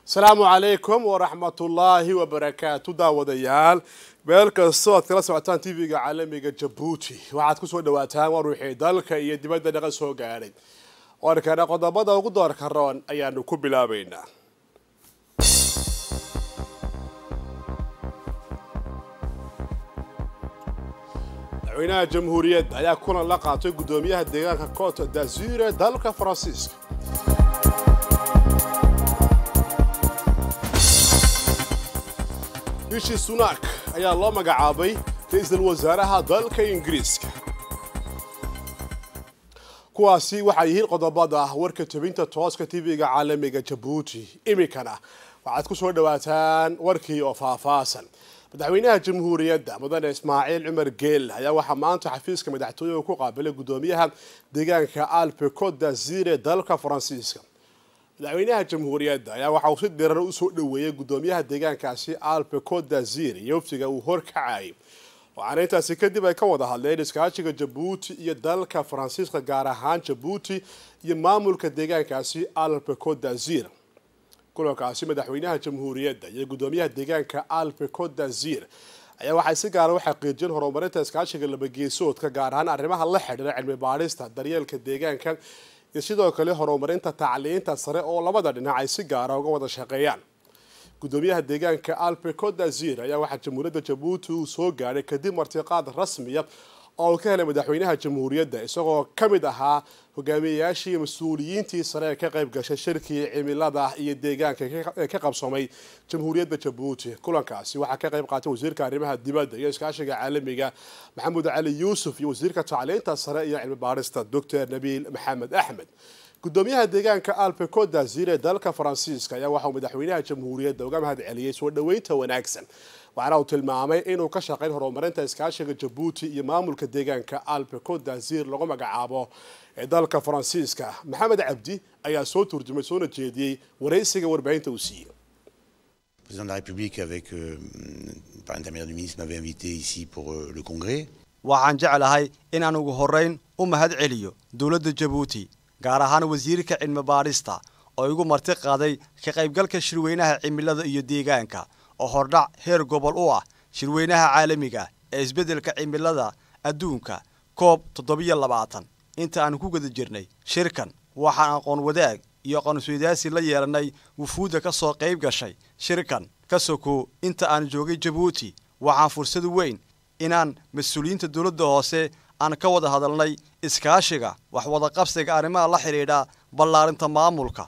asalaamu calaykum waraxmatullaahi wabarakaatu daawadayaal meel kastoo aad kala socotaan tv-ga caalamiga jabuuti waxaad kusoo dhawaataan war wixii dalka iyo dibadda dhaqa soo gaadhay warkana qodobada ugu doorka roon ayaanu ku bilaabaynaa madaxweynaha jamhuuriyadda ayaa kulan la qaatay guddoomiyaha deegaanka cote d'azure dalka faransiiska bishii sunak ayaa loo magacaabay ra-iisul wasaaraha dalka ingiriiska kuwaasi waxay yihiin qodobada warka tebinta tooska tv-ga caalamiga jabuuti iminkana waxaad ku soo dhawaataan warkii oo faahfaasan madaxweynaha jamhuuriyadda mudane ismaaciil cumar geel ayaa waxaa maanta xafiiska madaxtooyaha ku qaabilay guddoomiyaha deegaanka alpe cote d'azire dalka faransiiska madaxweynaha jamhuuriyadda ayaa waxa uu si dirar usoo dhoweeyey guddoomiyaha deegaankaasi alpe cote d'azire iyo waftiga uu horkacayay waxaana intaasi kadib ay ka wada hadleen iskaashiga jabuuti iyo dalka faransiiska gaar ahaan jabuuti iyo maamulka deegaankaasi alpe cote d'azire kulankaasi madaxweynaha jamhuuriyadda iyo guddoomiyaha deegaanka alpe cote d'azire ayaa waxay si gaara u xaqiijiyeen horumarinta iskaashiga labageesoodka gaar ahaan arrimaha la xidhiira cilmi baadhista daryeelka deegaanka iyo sidoo kale horumarinta tacliinta sare oo labada dhinac ay si gaara uga wada shaqeeyaan guddoomiyaha deegaanka alpe cote d'azire ayaa waxaa jamhuuriyadda jabuuti uu soo gaadhay kadib martiqaad rasmiya oo uu ka helay madaxweynaha jamhuuriyadda isagoo ka mid ahaa hogaamiyeyaashii iyo mas-uuliyiintii sare ee ka qayb gashay shirkii cimilada iyo deegaanka ee ka qabsoomay jamhuuriyadda jabuuti kulankaasi waxaa ka qayb qaatay wasiirka arrimaha dibadda iyo iskaashiga caalamiga maxamuud cali yuusuf iyo wasiirka tacliinta sare iyo cilmi baarista doctor nabiil maxamed axmed guddoomiyaha deegaanka alpe cote d'azire dalka faransiiska ayaa waxauu madaxweynaha jamhuuriyadda uga mahad celiyey soo dhoweynta wanaagsan waxaana uu tilmaamay inuu ka shaqayn horumarinta iskaashiga jabuuti iyo maamulka deegaanka alpe cote d'azire lagu magacaabo ee dalka faransiiska maxamed cabdi ayaa soo turjumay soona jeediyey waraysiga warbaahinta uu siiyey Le président de la République, avec euh, par l'intermédiaire du ministre, m'avait invité ici pour euh, le congrès. waxaan jeclahay inaan ugu horrayn u mahad celiyo dowladda jabuuti gaar ahaan wasiirka cilmi baadhista oo igu marti qaaday ka qaybgalka shirweynaha cimilada iyo deegaanka oo hordhac heer gobol u ah shirweynaha caalamiga ee isbeddelka cimilada adduunka koob toddobiyo labaatan inta aan ku guda jirnay shirkan waxaan aqoon wadaag iyo aqoonsweydaasi la yeelannay wufuudda ka soo qayb gashay shirkan ka soko inta aan joogay jabuuti waxaan fursad weyn inaan mas-uuliyiinta dowladda hoose aan ka wada hadalnay iskaashiga wax wadaqabsiga arrimaha la xidhiidha ballaarinta maamulka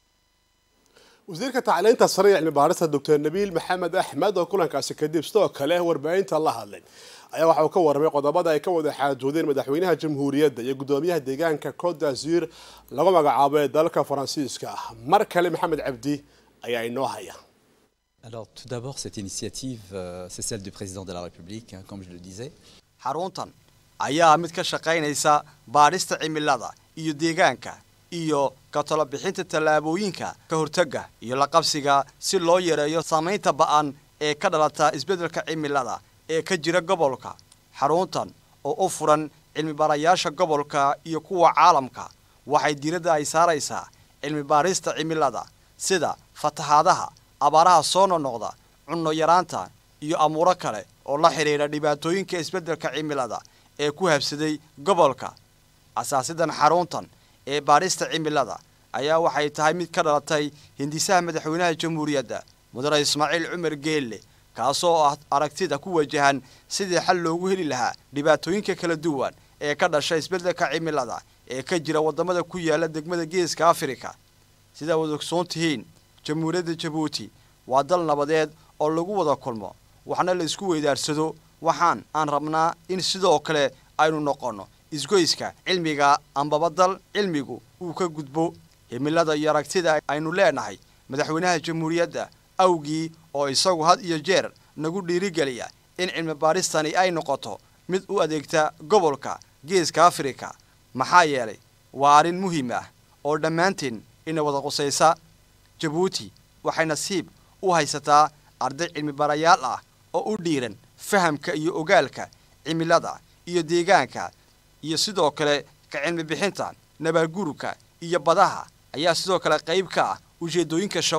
wasiirka tacliinta sare ee cilmi baarista doctor nabiil maxamed axmed oo kulankaasi kadib sidoo kale warbaahinta la hadlay ayaa waxa uu ka warramay qodobada ay ka wada xaajoodeen madaxweynaha jamhuuriyadda iyo guddoomiyaha deegaanka cote d'azure lagu magacaabo ee dalka faransiiska mar kale maxamed cabdi ayaa inoo haya Alors, tout d'abord, cette initiative, euh, c'est celle du président de la République, hein, comme je le disais. xaruntan ayaa mid ka shaqaynaysa baadhista cimilada iyo deegaanka iyo ka talo bixinta tallaabooyinka ka hortagga iyo la qabsiga si loo yareeyo saamaynta ba'an ee ka dhalata isbeddelka cimilada ee ka jira gobolka xaruntan oo u furan cilmibarayaasha gobolka iyo kuwa caalamka waxay diiradda ay saaraysaa cilmi baadhista cimilada sida fatahaadaha abaaraha soo noqnoqda cunno yaraanta iyo amuuro kale oo la xidhiidha dhibaatooyinka isbeddelka cimilada ee ku habsaday gobolka asaasidan xaruntan ee baadhista cimilada ayaa waxay tahay mid ka dhalatay hindisaha madaxweynaha jamhuuriyadda mudane ismaaciil cumar geelle kaasoo ah aragtida ku wajahan sidii xal loogu heli lahaa dhibaatooyinka kala duwan ee ka dhasha isbeddelka cimilada ee ka jira waddamada ku yaala degmada geeska afrika sidaa wad ogsoon tihiin jamhuuriyadda jabuuti waa dal nabadeed oo lagu wada kulmo waxna la isku weydaarsado waxaan aan rabnaa in sidoo kale aynu noqonno isgoyska cilmiga ambaba dal cilmigu uu ka gudbo himilada iyo aragtida aynu leenahay madaxweynaha jamhuuriyadda awgii oo isagu had iyo jeer nagu dhiirigeliya in cilmi baadhistani ay noqoto mid u adeegta gobolka geeska afrika maxaa yeelay waa arrin muhiim ah oo dhammaanteen ina wada qusaysa jabuuti waxay nasiib u haysataa arday cilmi barayaal ah oo u dhiiran fahamka iyo ogaalka cimilada iyo deegaanka iyo sidoo kale ka cilmi bixinta nabaadguurka iyo badaha ayaa sidoo kale qayb ka ah ujeeddooyinka shaqo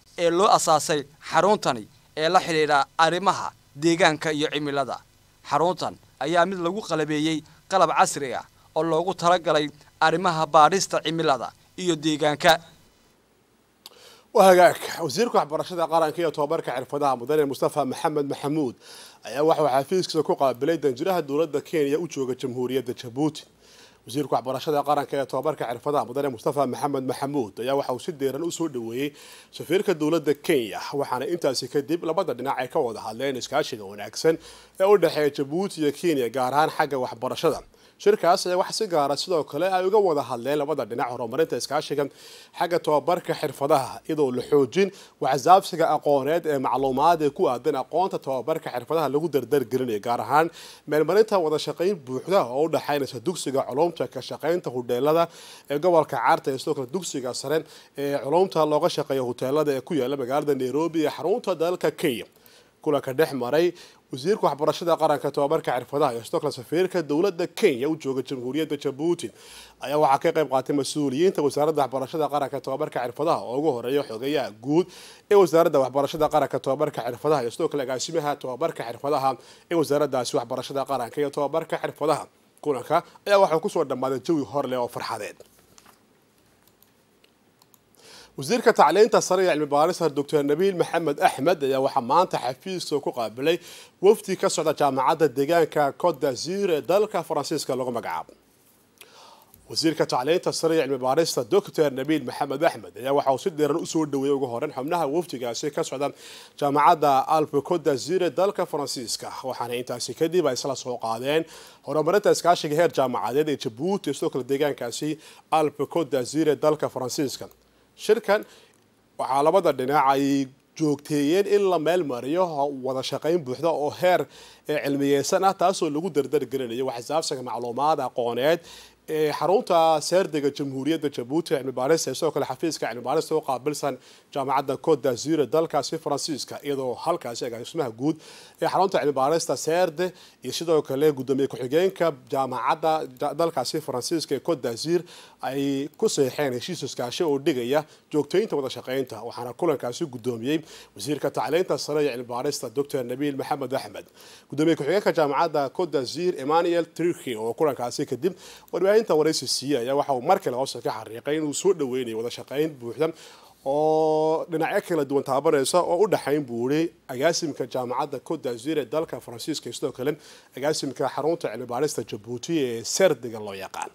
ee loo asaasay xaruntani ee la xidhiidha arrimaha deegaanka iyo cimilada xaruntan ayaa mid lagu qalabeeyey qalab casri ah oo loogu talagalay arrimaha baadhista cimilada iyo deegaanka waa hagaag wasiirka waxbarashada qaranka iyo tobabarka xirfadaha mudane mustafa maxamed maxamuud ayaa waxuu xafiiskiisa ku qaabilay danjiraha dowladda kenya u jooga jamhuuriyadda jabuuti wasiirka waxbarashada qaranka ee tobabarka xirfadaha mudane mustafa maxamed maxamuud ayaa waxa uu si deeran usoo dhaweeyey safiirka dowladda kenya waxaana intaasi kadib labada dhinac ay ka wada hadleen iskaashiga wanaagsan ee u dhexeeya jabuuti iyo kenya gaar ahaan xagga waxbarashada shirkaas ayaa wax si gaara sidoo kale ay uga wada hadleen labada dhinac horumarinta iskaashiga xagga tobabarka xirfadaha iyadoo la xoojin waxsaabsiga aqooneed ee macluumaad ee ku aadan aqoonta tobabarka xirfadaha lagu dardargelinayo gaar ahaan meelmarinta wada shaqayn buuxda oo u dhexaynaysa dugsiga culumta ka shaqaynta hudheelada ee gobolka caarta iyo sidoo kale dugsiga sare ee culumta looga shaqeeya huteelada ee ku yaala magaalada nairobi ee xarunta dalka kenya kulanka dhex maray wasiirka waxbarashada qaranka tobabarka xirfadaha iyo sidoo kale safiirka dowladda kenya u jooga jamhuuriyadda jabuuti ayaa waxaa ka qayb qaatay mas-uuliyiinta wasaaradda waxbarashada qaranka tobabarka xirfadaha oo ugu horeeya xogeyaha guud ee wasaaradda waxbarashada qaranka tobabarka xirfadaha iyo sidoo kale agaasimaha tobabarka xirfadaha ee wasaaraddaasi waxbarashada qaranka iyo tobabarka xirfadaha kulanka ayaa waxaa kusoo dhammaaday jawi horleh oo farxadeed wasiirka tacliinta sare ee cilmi baarista doctor nabiil maxamed axmed ayaa waxaa maanta xafiiska ku qaabilay wafdi ka socda jaamacadda deegaanka cote d'azur ee dalka faransiiska lagu magacaabo wasiirka tacliinta sare ee cilmi baarista doctor nabiil maxamed axmed ayaa waxa uu si dheeran usoo dhaweeyey ugu horeyn xubnaha wafdigaasi ka socda jaamacadda alpe cote d'azur ee dalka faransiiska waxaana intaasi kadib ay isla soo qaadeen horumarinta iskaashiga heer jaamacadeed ee jabuuti sidoo kale deegaankaasi alpe cote d'azur ee dalka faransiiska shirkan waxaa labada dhinac ay joogteeyeen in la meel mariyo wada shaqayn buuxda oo heer cilmiyeysan ah taasoo lagu dardargelinayo waxsaabsiga macluumaad aqooneed ee xarunta seerdiga jamhuuriyadda jabuuti cilmi baarista sidoo kale xafiiska cilmi baarista u qaabilsan jaamacadda cote d'azur dalkaasi faransiiska iyadoo halkaasi agaasimaha guud ee xarunta cilmi baarista seerde iyo sidoo kale gudoomiye ku-xigeenka jaamacadda dalkaasi faransiiska ee cote d'azur ay ku seexeen heshiis iskaashi oo dhigaya joogtaynta wada shaqaynta waxaana kulankaasi gudoomiyey wasiirka tacliinta sare ee cilmi baarista doctor nabiil maxamed axmed gudoomiye ku-xigeenka jaamacadda cote d'azur emmanuel triki oo kulankaasi kadib warbaahinta waraysi siiye ayaa waxa uu mar kale hoosta ka xariiqay inuu soo dhaweynayo wada shaqayn buuxda oo dhinacyo kala duwan taabanaysa oo u dhexayn buu iri agaasimka jaamacadda cote d'azur ee dalka faransiiska iyo sidoo kale agaasimka xarunta cilmi baarista jabuuti ee serdiga loo yaqaan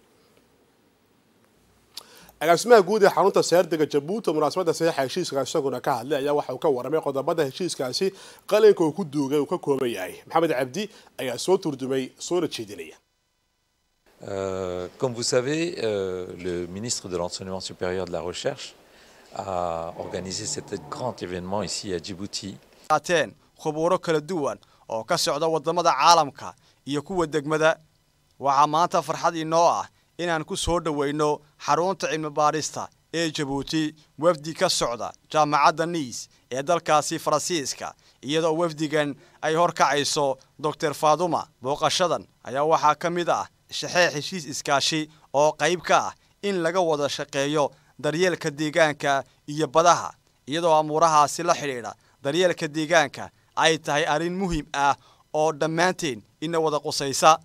agaasimaha guud ee xarunta seerdiga jabuuti munaasabadda saxiixa heshiiska isaguna ka hadlay ayaa waxa uu ka waramay qodobada heshiiskaasi qalinka uu ku duugay uu ka kooban yahay maxamed cabdi ayaa soo turdumay soona jeedinaya Euh, comme vous savez, euh, le ministre de l'Enseignement supérieur de la Recherche a organisé cet grand événement ici à Djibouti. qaateen khubuuro kala duwan oo ka socda waddamada caalamka iyo kuwa degmada waxaa maanta farxad inoo ah inaan ku soo dhoweyno xarunta cilmi baadhista ee jabuuti wafdi ka socda jaamacadda niis ee dalkaasi faransiiska iyadoo wafdigan ay horkacayso doctor faaduma booqashadan ayaa waxaa ka mid ah shaxeex heshiis iskaashi oo qayb ka ah in laga wada shaqeeyo daryeelka deegaanka iyo badaha iyadoo amuurahaasi la xidhiidha daryeelka deegaanka ay tahay arrin muhiim ah oo dhammaanteen ina wada qusaysa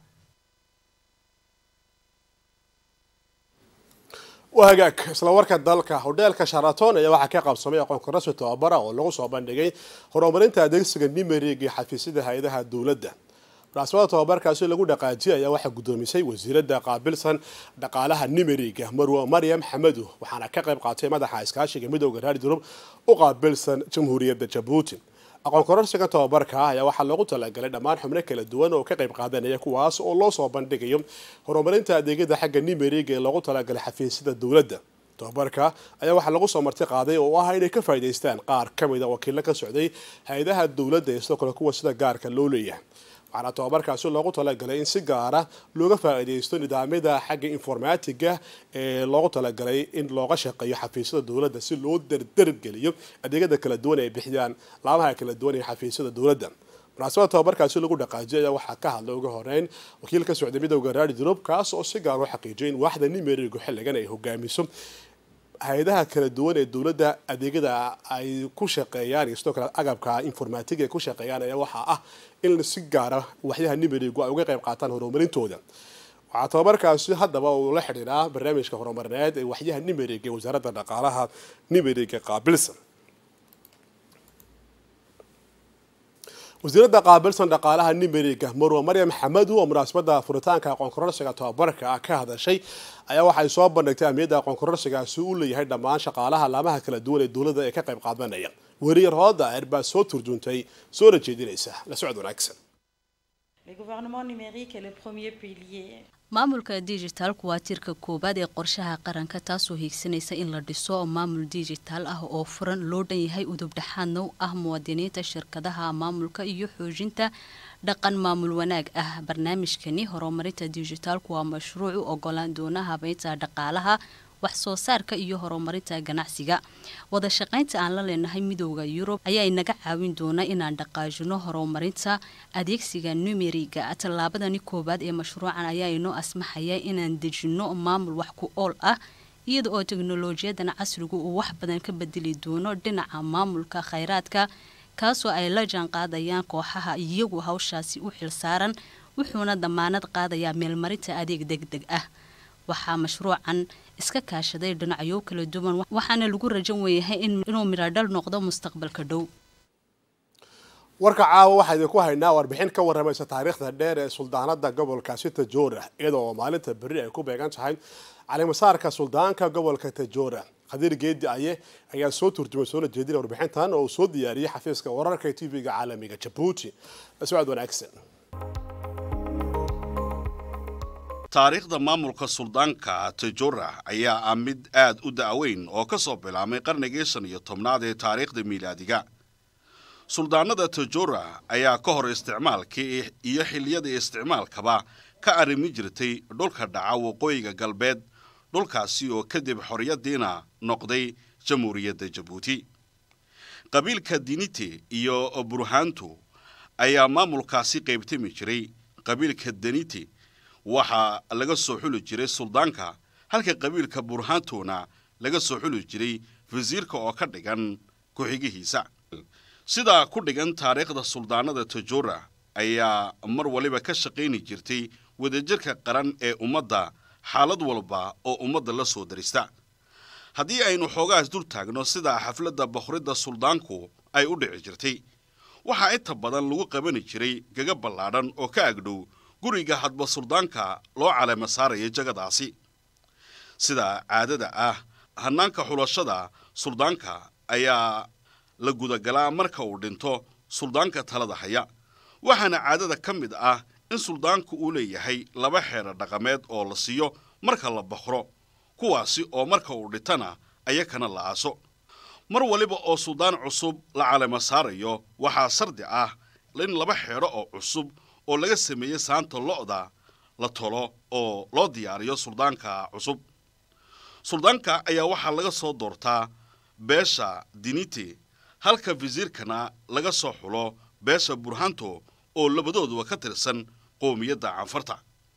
waa hagaag isla warka dalka hodheelka sharaton ayaa waxaa ka qabsamay aqoon korasi tababara oo lagu soo bandhigay horumarinta adeegsiga nimerig iyo xafiisyada hay-adaha dowladda munaasabada tababarkaasi lagu dhaqaajiyay ayaa waxaa guddoomisay wasiiradda qaabilsan dhaqaalaha nimeriga marwa maryam xamadu waxaana ka qayb qaatay madaxa iskaashiga midooda raari durub u qaabilsan jamhuuriyadda jabuuti aqoon kororsiga tababarka ah ayaa waxaa loogu talagalay dhammaan xubno kala duwan oo ka qayb qaadanaya kuwaas oo loo soo bandhigayo horumarinta adeegyada xagga nimeriga ee loogu talagalay xafiisyada dowladda tababarka ayaa waxaa lagu soo marti qaaday oo ah inay ka faa'idaystaan qaar ka mid a wakiilo ka socday hay-adaha dowladda iyo sidoo kale kuwa sida gaarka loo leeyahay waxaana tababarkaasi loogu talagalay in si gaara looga faa'iidaysto nidaamyada xagga informatiga ee loogu talagalay in looga shaqeeyo xafiisyada dowladda si loo dardargeliyo adeegyada kala duwan ay bixiyaan laamaha kala duwan ee xafiisyada dowladda munaasabada tababarkaasi lagu dhaqaajiyay ayaa waxaa ka hadlay uga horeyn wakiil ka socday midowda raadi durub kaas oo si gaar u xaqiijiyay in waaxda nimerigu xilligan ay hogaamiso hay-adaha kala duwan ee dowladda adeegyada ay ku shaqeeyaan iyo sidoo kale agabka informatiga ay ku shaqeeyaan ayaa waxaa ah in si gaara waxyaha nimerigu ay uga qayb qaataan horumarintooda waxaa tababarkaasi haddaba uu la xidhiidhaa barnaamijka horumarineed ee waxyaha nimeriga ee wasaaradda dhaqaalaha nimeriga qaabilsan wasiiradda qaabilsan dhaqaalaha nimeriga marwa maryam xamadu oo munaasabada furitaanka aqoon kororsiga tababarka ah ka hadashay ayaa waxay soo bandhigtay ahmiyadda aqoon kororsigaasi uu leeyahay dhammaan shaqaalaha laamaha kala duwan ee dowladda ee ka qayb qaadanaya weriyar hooda eer baa soo turjuntay soona jeedinaysa la socod wanaagsan Le gouvernement numérique est le premier pilier maamulka digitalku waa tiirka koowaad ee qorshaha qaranka taasoo hiigsanaysa in la dhiso maamul digital ah oo furan loo dhan yahay udub dhexaadna u ah muwaadiniinta shirkadaha maamulka iyo xoojinta dhaqan maamul wanaag ah barnaamijkani horumarinta digitalku waa mashruuc u ogolaan doona habeynta dhaqaalaha wax soo saarka iyo horumarinta ganacsiga wada shaqaynta aan la leenahay midooda yurub ayaa inaga caawin doona inaan dhaqaajino horumarinta adeegsiga numeriga tallaabadani koowaad ee mashruucan ayaa inoo asmaxaya inaan dejino maamul wax ku ool ah iyada oo teknolojiyadan casrigu uu wax badan ka bedeli doono dhinaca maamulka khayraadka kaasoo ay la jaan qaadayaan kooxaha iyagu hawshaasi u xilsaaran wuxuuna damaanad qaadayaa meelmarinta adeeg deg deg ah waxaa mashruucan iska kaashaday dhinacyo kala duwan waxaana lagu rajan weeyahay inuu midhodhal noqdo mustaqbalka dhow warka caawa waxaa idinku haynaa warbixin ka waramaysa taariikhda dheer ee suldaanada gobolkaasi tajoora iyada oo maalinta berri ay ku beegan tahay calimasaarka suldaanka gobolka tajoora khadiir geedi aye ayaa soo turjumay soona jeedina warbixintan oo uu soo diyaariyey xafiiska wararka ee tv-ga caalamiga jabuuti socod wanaagsan taariikhda maamulka suldaanka tajora ayaa ah mid aad u da'weyn oo ka soo bilaabmay qarnigii shan iyo tobnaad ee taariikhda miilaadiga suldaanada tajora ayaa ka hor isticmaalkii iyo xilliyadii isticmaalkaba ka arrimi jirtay dhulka dhaca waqooyiga galbeed dhulkaasi oo kadib xorriyaddiina noqday jamhuuriyadda jabuuti qabiilka dinite iyo burhaantu ayaa maamulkaasi qaybtami jiray qabiilka danite waxaa laga soo xuli jiray suldaanka halka qabiilka burhaantuna laga soo xuli jiray wasiirka oo ka dhigan ku-xigihiisa sidaa ku dhigan taariikhda suldaanada tajora ayaa mar waliba ka shaqayni jirtay wadajirka qaran ee ummadda xaalad walba oo ummadda la soo darista haddii aynu xoogaas dul taagno sida xafladda boqoridda suldaanku ay u dhici jirtay waxaa inta badan lagu qabani jiray gaga ballaadhan oo ka agdhow guriga hadba suldaanka loo caleema saaraya jagadaasi sida caadada ah hannaanka xulashada suldaanka ayaa la gudagalaa marka uu dhinto suldaanka talada haya waxaana caadada ka mid ah in suldaanku uu leeyahay laba xeedha dhaqameed oo la siiyo marka la boqro kuwaasi oo marka uu dhintana ayakana la aaso mar waliba oo suldaan cusub la caleema saarayo waxaa sardi ah in laba xeedho oo cusub oo laga sameeyey saanta lo'da la tolo oo loo diyaariyo suldaanka cusub suldaanka ayaa waxaa laga soo doortaa beesha dinite halka wasiirkana laga soo xulo beesha burhanto oo labadooduba ka tirsan qoomiyadda canfarta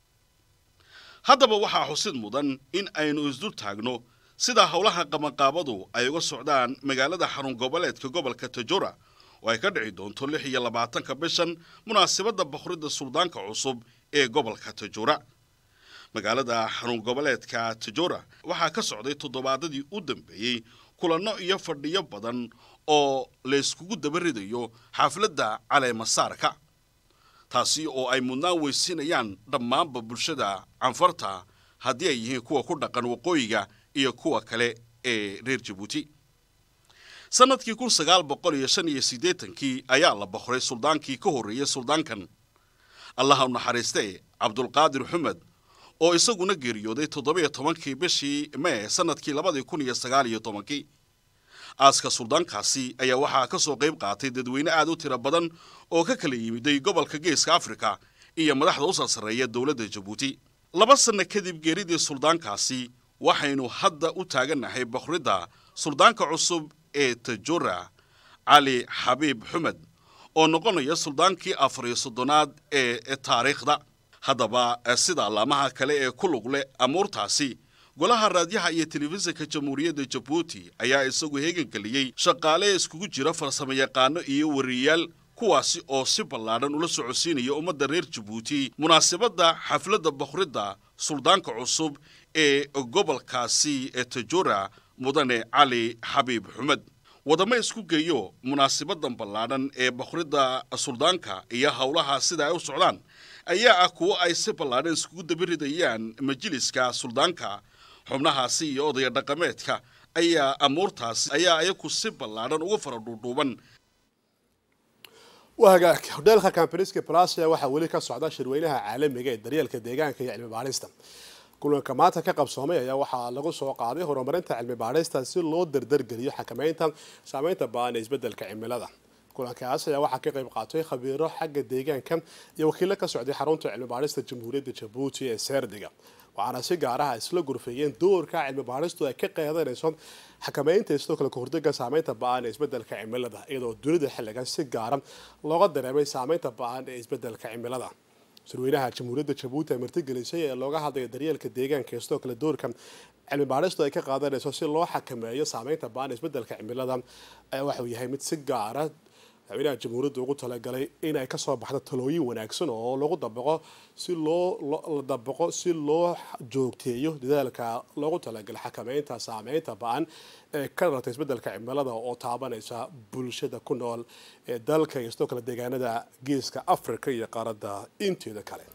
haddaba waxaa xusid mudan in aynu isdul taagno sida howlaha qabanqaabadu ay uga socdaan magaalada xarun goboleedka gobolka tajora oo ay ka dhici doonto lix iyo labaatanka bishan munaasabadda boqoridda suldaanka cusub ee gobolka tajora magaalada xarun goboleedka tajora waxaa ka socday toddobaadadii u dambeeyey kulanno iyo fadhiyo badan oo layskugu daba ridayo xafladda caleemasaarka taasi oo ay mudnaan weysiinayaan dhammaanba bulshada canfarta haddii ay yihiin kuwa ku dhaqan waqooyiga iyo kuwa kale ee reer jabuuti sannadkii kun sagaal boqol iyo shan iyo siddeetankii ayaa la boqoray suldaankii ka horreeyey suldaankan allaha u naxariiste cabdulqaadir xumed oo isaguna geeriyooday toddobiyo tobankii bishii mee sannadkii labadii kun iyo sagaal iyo tobankii aaska suldaankaasi ayaa waxaa ka soo qayb qaatay dadweyne aad u tiro badan oo ka kala yimiday gobolka geeska afrika iyo madaxda u sarsareeya dowladda jabuuti laba sanno kadib geeridii suldaankaasi waxaynu hadda u taagannahay boqoridda suldaanka cusub ee tajora cali xabiib xumed oo noqonaya suldaankii afar iyo soddonaad ee taariikhda haddaba sida allaamaha kale ee ku lug leh amuurtaasi golaha raadyaha iyo telefishinka jamhuuriyadda jabuuti ayaa isagu heegangeliyey shaqaale iskugu jira farsamo yaqaano iyo wariyayaal kuwaasi oo si ballaadhan ula socodsiinaya ummadda reer jabuuti munaasabadda xafladda bakhridda suldaanka cusub ee gobolkaasi ee tajora mudane cali xabiib xumed wadamo isku geeyo munaasabadan ballaadhan ee bakhridda suldaanka iyo howlaha sida ay u socdaan ayaa ah kuwo ay si ballaadhan iskugu dabaridayaan majliska suldaanka xubnahaasi iyo odaya dhaqameedka ayaa amuurtaasi ayaa ayaku si ballaadhan uga fara dhuudhuuban wagaag hodheelka campaniski plasia waxaa weli ka socda shirweynaha caalamiga ee daryeelka deegaanka iyo cilmi baadhista kulanka maanta ka qabsoomay ayaa waxaa lagu soo qaaday horumarinta cilmi baadhista si loo dardargeliyo xakameynta saameynta ba-an ee isbedelka cimilada kulankaas ayaa waxaa ka qayb qaatay khabiiro xagga deegaanka iyo wakiilo ka socday xarunta cilmi baadhista jamhuuriyadda jabuuti ee seerdiga waxaana si gaar ah isla gurfeeyeen doorka cilmi baadhistu ay ka qeedanayso xakameynta sidoo kale kahortaga saameynta ba-an ee isbedelka cimilada iyadoo dunida xilligan si gaara looga dareemay saameynta ba-an ee isbedelka cimilada shirweynaha jamhuuriyadda jabuuti ay martigelisay ee looga hadlaya daryeelka deegaanka ee sidoo kale doorka cilmi baadhistu ay ka qaadanayso si loo xakameeyo saameynta ba-an ee isbedelka cimilada ayaa waxuu yahay mid si gaara madaxweynaha jamhuuriyadda ugu talagalay inay kasoo baxdo talooyin wanaagsan oo lagu dabaqo si loo la dabaqo si loo joogteeyo dadaalka loogu talagalay xakameynta saameynta ba-an ee ka dhalatay isbedelka cimilada oo taabanaysa bulshada ku nool ee dalka iyo sidoo kale deegaanada geeska africa iyo qaaradda inteeda kale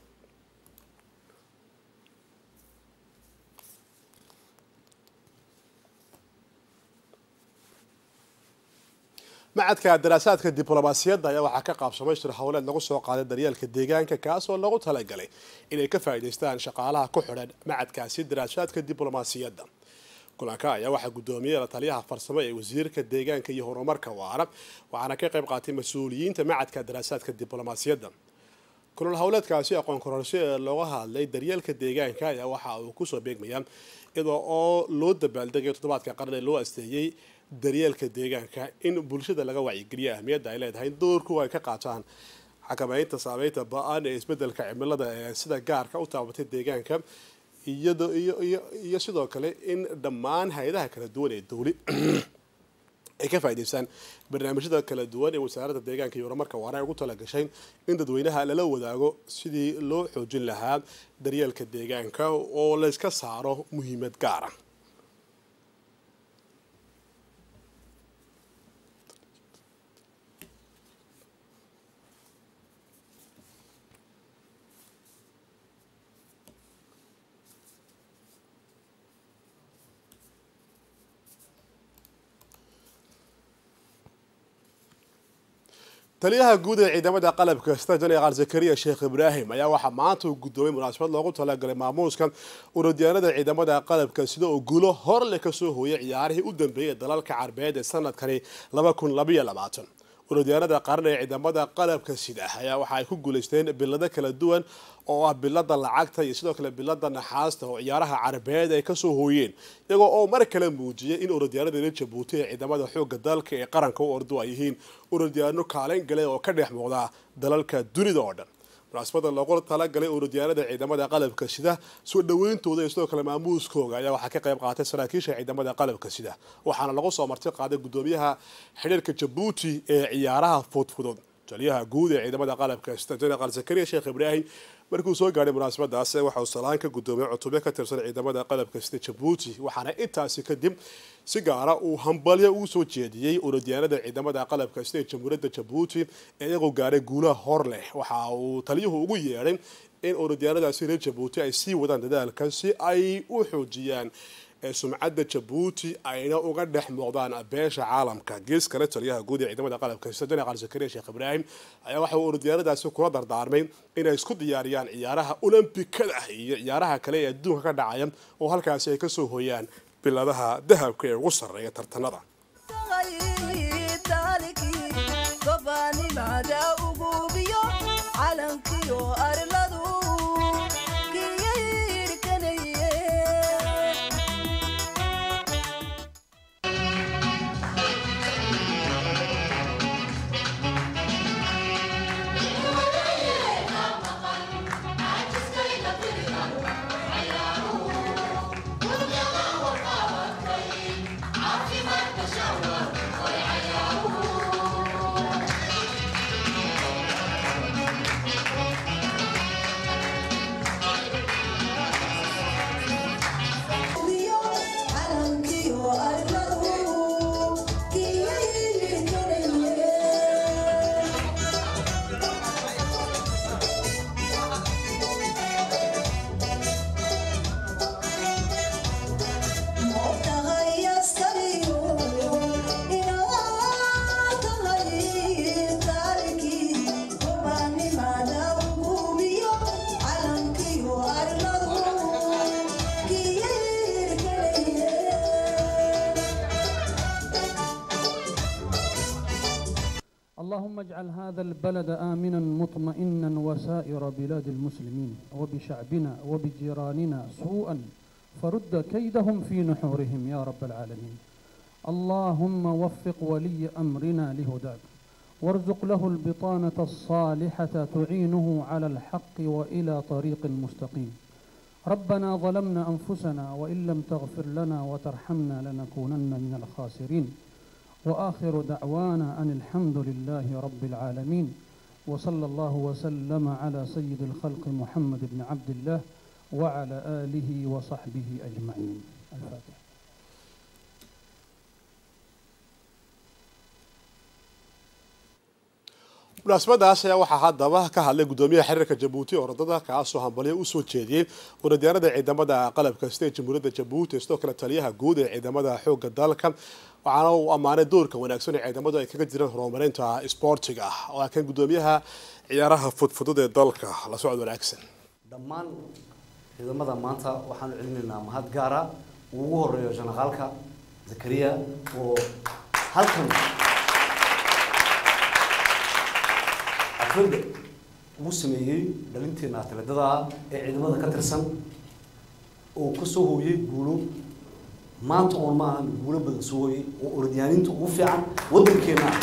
macadka daraasaadka diblomaasiyadda ayaa waxaa ka qaabsamay shir howleed lagu soo qaaday daryeelka deegaanka kaas oo lagu talagalay inay ka faa'iidaystaan shaqaalaha ku xidhan macadkaasi daraasaadka diblomaasiyadda kulanka ayaa waxaa guddoomiyey la taliyaha farsamo ee wasiirka deegaanka iyo horumarka waara waxaana ka qayb qaatay mas-uuliyiinta macadka daraasaadka diblomaasiyadda kulal howleedkaasi aqoon kororso ee looga hadlay daryeelka deegaanka ayaa waxa uu kusoo beegmayaa iyadoo oo loo dabaaldegayo toddobaadka qarni loo asteeyey daryeelka deegaanka in bulshada laga wacyigeliyo ahmiyadda ay leedahay doorku ay ka qaataan xakameynta saameynta ba-an ee isbedelka cimilada ee sida gaarka u taabatay deegaanka iyado iyo iyo iyo sidoo kale in dhammaan hay-adaha kala duwan ee dowli ay ka faa'idaystaan barnaamijyada kala duwan ee wasaaradda deegaanka iyo horumarka waana ay ugu talagashay in dadweynaha lala wadaago sidii loo xoojin lahaa daryeelka deegaanka oo layska saaro muhiimad gaara taliyaha guud ee ciidamada qalabka sida jenaraal zakariya sheekh ibraahim ayaa waxaa maanta uu guddoomay munaasabad loogu talagalay maamuuska urodyaanada ciidamada qalabka sida oo guulo hor leh kasoo hooyay ciyaarihii u dambeeyay dalalka carbeed ee sanadkani urodyaanada qaran ee ciidamada qalabka sida ayaa waxa ay ku guulaysteen bilado kala duwan oo ah bilada lacagta iyo sidoo kale bilada naxaasta oo ciyaaraha carabeed ay kasoo hooyeen iyagoo oo mar kale muujiyay in urodyaanada jabuuti ee ciidamada xooga dalka ee qaranka u ordu ay yihiin urodyaano kaalin gale oo ka dhex muuqda dalalka dunida oo dhan munaasabada loogu talagalay urodyaanada ciidamada qalabka sida soo dhaweyntooda iyo sidoo kale maamuuskooga ayaa waxaa ka qayb qaatay saraakiisha ciidamada qalabka sida waxaana lagu soo marti qaaday gudoomiyaha xidhiirka jabuuti ee ciyaaraha fudfudud taliyaha guud ee ciidamada qalabka sida jenaraal zakariya sheekh ibraahim markuu soo gaadhay munaasabadaas waxa uu salaan ka gudoomiyay cutubyo ka tirsan ciidamada qalabka sida jabuuti waxaana intaasi kadib si gaara uu hambalyo ugu soo jeediyey urodyaanada ciidamada qalabka sida jamhuuriyadda jabuuti ee iyagoo gaadhay guulaha hor leh waxa uu taliyuhu ugu yeedhay in urodyaanadaasi reer jabuuti ay sii wadaan dadaalka si ay u xoojiyaan sumcadda jabuuti ayna uga dhex muuqdaan beesha caalamka gees kale taliyaha guud ee ciidamada qalabka sida jenaraal zakariya sheekh ibraahim ayaa waxa uu urodyaanadaasi kula dardaarmay inay isku diyaariyaan ciyaaraha olombikada iyo ciyaaraha kale ee adduunka ka dhacaya oo halkaasi ay kasoo hooyaan biladaha dahabka ee ugu sarreeya tartanada اللهم اجعل هذا البلد آمنا مطمئنا وسائر بلاد المسلمين وبشعبنا وبجيراننا سوءا فرد كيدهم في نحورهم يا رب العالمين اللهم وفق ولي أمرنا لهداك وارزق له البطانة الصالحة تعينه على الحق وإلى طريق مستقيم ربنا ظلمنا أنفسنا وإن لم تغفر لنا وترحمنا لنكونن من الخاسرين وآخر دعوانا أن الحمد لله رب العالمين وصلى الله وسلم على سيد الخلق محمد بن عبد الله وعلى آله وصحبه أجمعين الفاتحة munaasabadaas ayaa waxaa haddaba ka hadlay gudoomiyaha xiriirka jabuuti oo orodada kaasoo hambalyo usoo jeediyey orodyaanada ciidamada qalabka sida jamhuuriyadda jabuuti sidoo kale taliyaha guud ee ciidamada xooga dalka waxaana uu ammaanay doorka wanaagsan ee ciidamadu ay kaga jiraan horumarinta isboortiga oo ah kan gudoomiyaha ciyaaraha fudfudud ee dalka la socod wanaagsan dhammaan ciidamada maanta waxaanu celinaynaa mahad gaara uu ugu horeeyo janaqaalka zakariya oo halkan xafladda ugu sameeyey dhalinteena atleedada ee ciidamada ka tirsan oo ka soo hooyey guulo maanta oon ma ahan guulo badan soo hooyey oo orodyaaniinta ugu fiican waddankeena ah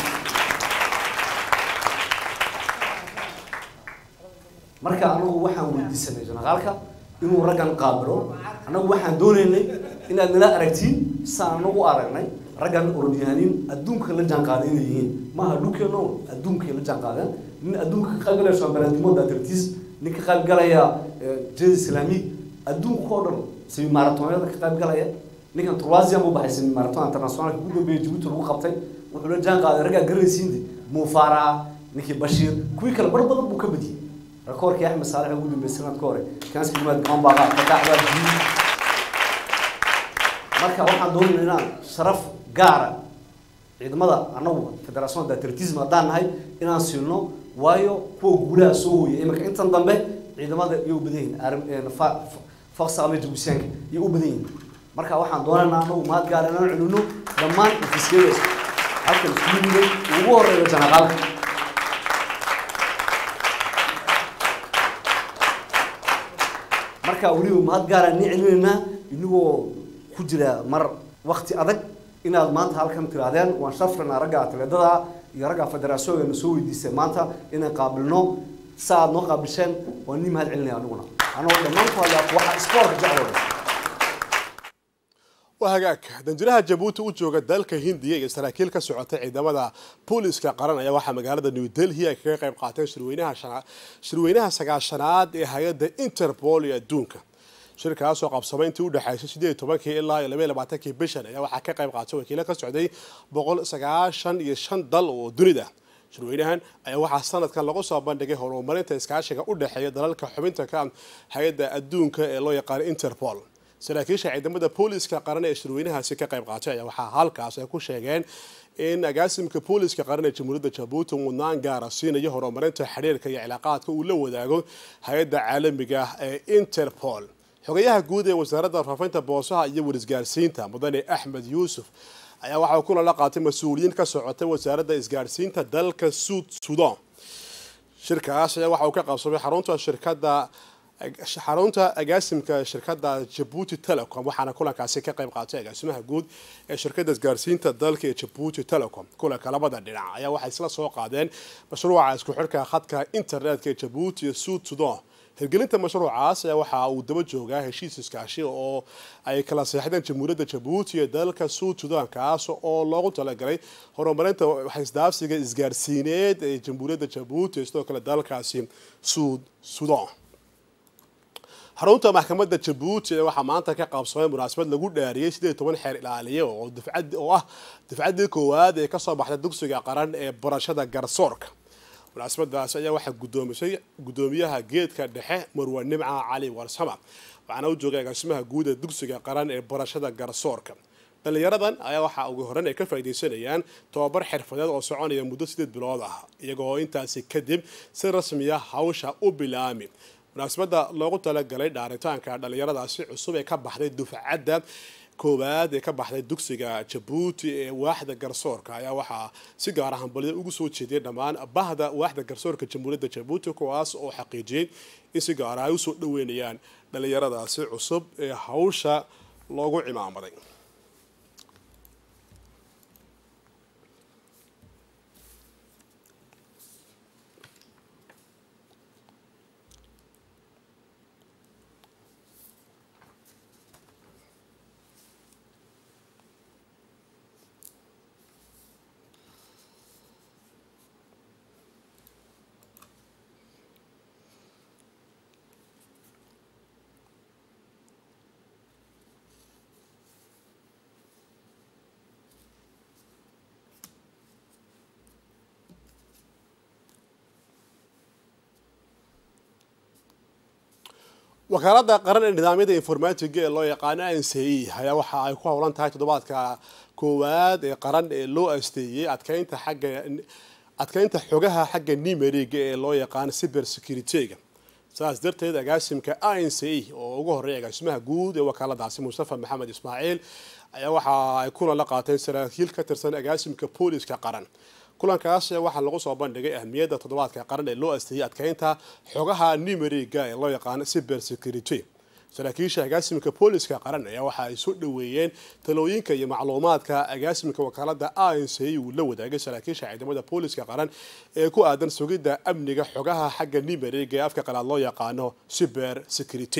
marka anagu waxaan weydiisanay janaqaalka inuu raggan qaabilo annagu waxaan doonaynay inaad nala aragtiin saan anagu aragnay raggan orodyaaniin adduunka la jaanqaaday inay yihiin maaha dhulkeena un adduunkay la jaanqaadeen nin adduunka ka qaybgalaya shambalandimood atletis nin ka qaybgalaya jeda islaamiig adduunka oo dhan semi maratonada ka qaybgalaya ninkan turwasian buu baxay semi maraton internationalka ugu dambeeya jabuuti lagu qabtay wuxuu la jaan qaaday raggaa garanaysiinde muufaraa ninkii bashiir kuwii kale bar badan buu ka badiyey rakoorkii axmed saalex ugu dambeeyay sanadka hore kaanska jimaad gamanbaaqa fataaxdaa jiid marka waxaan doonayna inaan sharaf gaara ciidamada annagu federationda atletism haddaan nahay inaan siino waayo kuwa guulaha soo hooyay iminka intan dambe ciidamada iyay u badan yihiin faksaame jabuusiyaanka iyay u badan yihiin marka waxaan doonaynaa annagu mahad gaara inaan celino dhammaan ofisyada halkan isku yimiday ugu horeeyo janaqaalka marka weliba mahad gaara ni celinaynaa inagoo ku jira mar wakti adag inaad maanta halkan tirahdeen waan shafranaa ragga atleedada iyo ragga federaasyoogana soo weydiisay maanta inaan qaabilno sa aad noo qaabisheen waan nii mahad celinaya aniguna anagoo dhammaan ku hadlaa waxa isboortka jeclooda waa hagaag danjiraha jabuuti u jooga dalka hindiya iyo saraakiil ka socota ciidamada booliska qaran ayaa waxaa magaalada new delhi ay kaga qayb qaateen shirweynaha shirweynaha sagaashanaad ee hay-adda interpol ee adduunka shirkaasoo qabsamay intii udhexaysay sideed iyo tobankii ilaa iyo labaiyo labaatankii bishan ayaa waxaa ka qayb qaatay wakiilo ka socday boqol sagaashan iyo shan dal oo dunida shirweynahan ayaa waxaa sanadkan lagu soo bandhigay horumarinta iskaashiga u dhexeeya dalalka xubinta ka hay-adda adduunka ee loo yaqaano interpol saraakiisha ciidamada booliska qaran ee shirweynahaasi ka qayb qaatay ayaa waxaa halkaas ay ku sheegeen in agaasimka booliska qaran ee jamhuuriyadda jabuuti mudnaan gaara siinayo horumarinta xiriirka iyo cilaaqaadka uu la wadaago hay-adda caalamiga ee interpol xogayaha guud ee wasaaradda faafinta boosaha iyo warisgaarsiinta mudane axmed yuusuf ayaa waxaa kulan la qaatay mas-uuliyiin ka socotay wasaaradda isgaarsiinta dalka suud sudan shirkaas ayaa waxa uu ka qabsamay xarunta shirkadda xarunta agaasimka shirkadda jabuuti telecom waxaana kulankaasi ka qayb qaatay agaasimaha guud ee shirkadda isgaarsiinta dalka ee jabuuti telecom kulanka labada dhinac ayaa waxay isla soo qaadeen mashruuca isku xidhka khadka internetka ee jabuuti iyo suud sudan hirgelinta mashruucaas ayaa waxa uu daba joogaa heshiis iskaashi oo ay kala seexdeen jamhuuriyadda jabuuti iyo dalka suud sudan kaas oo loogu talagalay horumarinta waxisdaafsiga isgaarsiineed ee jamhuuriyadda jabuuti sidoo kale dalkaasi suud sudan xarunta maxkamadda jabuuti ee waxaa maanta ka qaabsamay munaasabad lagu dhaariyey sideed iyo toban xeer ilaaliye oo dafcad oo ah dafcaddii koowaad ee kasoo baxday dugsiga qaran ee barashada garsoorka munaasabadaas ayaa waxaa gudoomisay gudoomiyaha geedka dhexe marwa nimca cali warsama waxaana u joogay agaasimaha guud ee dugsiga qaran ee barashada garsoorka dhalinyaradan ayaa waxaa ugu horeyn ay ka faaidaysanayaan tobabar xirfadeed oo soconaya muddo sideed bilood ah iyagoo intaasi kadib si rasmiya hawsha u bilaami munaasabada loogu talagalay dhaaritaanka dhalinyaradaasi cusub ee ka baxday dufcadda koowaad ee ka baxday dugsiga jabuuti ee waaxda garsoorka ayaa waxaa si gaara hambalyo ugu soo jeediyay dhammaan bahda waaxda garsoorka jamhuuriyadda jabuuti kuwaas oo xaqiijiyey in si gaara ay usoo dhaweynayaan dhalinyaradaasi cusub ee hawsha loogu cimaamaday wakaalada qaran ee nidaamyada informatiga ee loo yaqaano n c e ayaa waxa ay ku howlan tahay toddobaadka koowaad ee qaran ee loo asteeyey adkeynta xagga adkeynta xogaha xagga nimeriga ee loo yaqaano cyber security-ga saas darteed agaasimka n c e oo ugu horreeya agaasimaha guud ee wakaaladaasi mustafa maxamed ismaaciil ayaa waxa ay kulan la qaateen saraakiil ka tirsan agaasimka booliska qaran kulankaas waxaa lagu soo bandhigay ahmiyadda toddobaadka qaran ee loo asteeyey adkeynta xogaha nimeriga ee loo yaqaano cyber security saraakiisha agaasimka booliska qaran ayaa waxa ay soo dhaweeyeen talooyinka iyo macluumaadka agaasimka wakaalada n c uu la wadaagay saraakiisha ciidamada booliska qaran ee ku aadan sugidda amniga xogaha xagga nimeriga ee afka qalaad loo yaqaano cyber security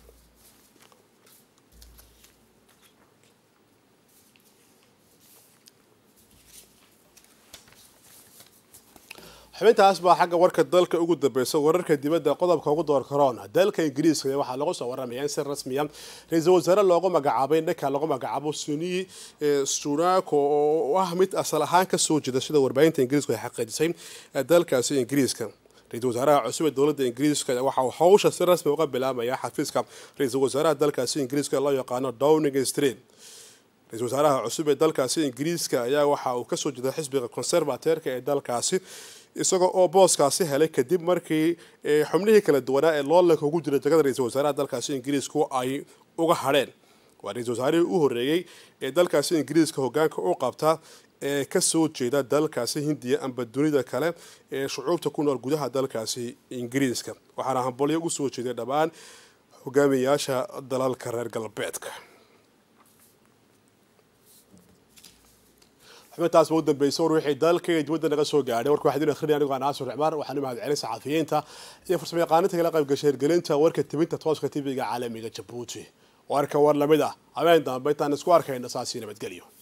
xubintaas baa xagga warka dalka ugu dambeysa wararka dibadda qodobka ugu door karoona dalka ingiriiska waxaa lagu soo waramaya in si rasmiya ra-iisul wasaare loogu magacaabay ninka lagu magacaabo suni sunako oo ah mid asal ahaan kasoo jeeda sida warbaahinta ingiriisku ay xaqiijisay dalkaasi ingiriiska ra-iisul wasaaraha cusub ee dowladda ingiriiska waxa uu hawsha si rasmi uga bilaabaya xafiiska ra-iisul wasaaraha dalkaasi ingiriiska loo yaqaano downing street ra-iisul wasaaraha cusub ee dalkaasi ingiriiska ayaa waxa uu kasoo jeeda xisbiga conservateerka ee dalkaasi isaga oo booskaasi helay kadib markii xubnihii kala duwanaa ee loolanka ugu jira jagada ra-iisul wasaaraha dalkaasi ingiriisku ay uga hadheen waa ra-iisul wasaarihii u horreeyey ee dalkaasi ingiriiska hogaanka u qabta ee kasoo jeeda dalkaasi hindiya amba dunida kale ee shucuubta ku nool gudaha dalkaasi ingiriiska waxaana hambalyo ugu soo jeeday dhammaan hogaamiyayaasha dalalka reer galbeedka xubintaas ba u dambeysa war wixii dalka iyo dibadda naga soo gaadhay warka waxaa idin akhrinaya anigoo naasur cumar waxaan u mahadcelin saxafiyiinta iyo farsamo yaqaaninta kala qayb gashay hirgelinta warka tibinta tooska tv-ga caalamiga jabuuti warka war lamid ah habeen dambe intaan isku arkayna saasi nabadgelyo